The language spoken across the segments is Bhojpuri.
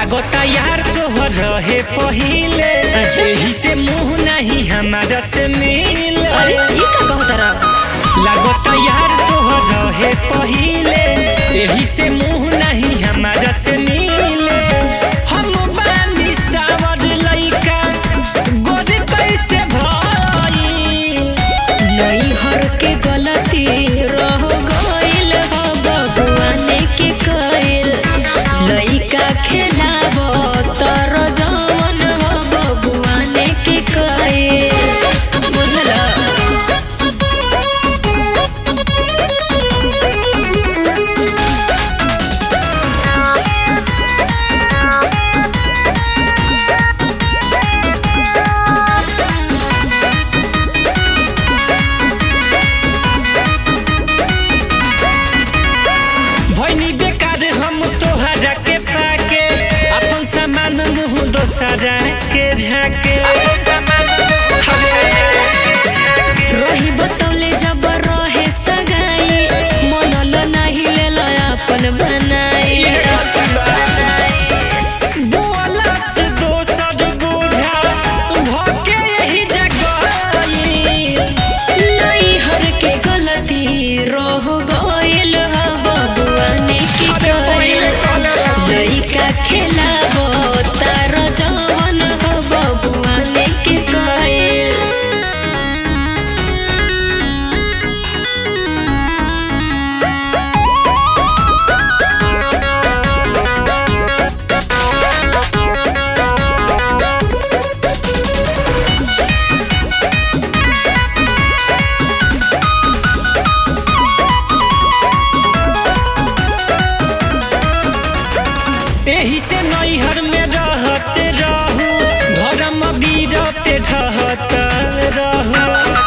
लागता यार तोहर रहे पहिले अच्छा। एही से मुंह नहीं हमारा से मिल अरे ये का कहत रहा लागता यार तोहर रहे पहिले एही से मुंह नहीं हमारा से मिल हम बानी सावर लइका गोद कैसे भइल नई हर के गलती रह गइल ह बबुआने के कइल लइका खेलाब तर जवन ह बबुआने के कइल बुझला भैनी बेकार हम तोहरा के पाके अपन सामान मुंह दोसरा के झाके रही बतौले जब रहे सगाई मनल नाही लेल अपन बनाई बोला से दोसर बोझा भके यही जगह नई हर के गलती रह गइल ह बबुआने की कइल लइका खेलाबो तार जवन ह बबुआने के कइल एही से नैहर में रहते रहू धर्म बीरते ढहत रहू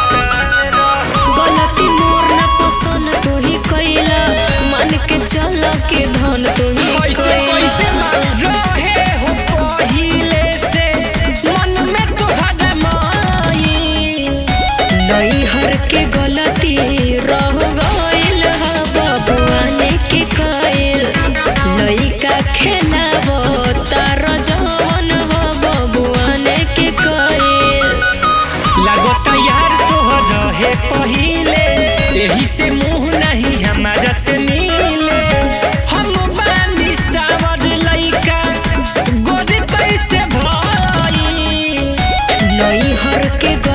गलती मोर ना पसंद तू ही कइला मन के चल के धन तू ही कैसे कैसे कइला रहे हो पहिले से मन में तोहरा माई नई हर के गलती रह गइल ह बबुआने के कइल लइका खेलाबो तार जवन ह बबुआने के कइल लागता यार तोहर रहे पहिले एही से मुंह नहीं हमारा से मिले हम बानी सावर लइका गोद कैसे भइल नई हर के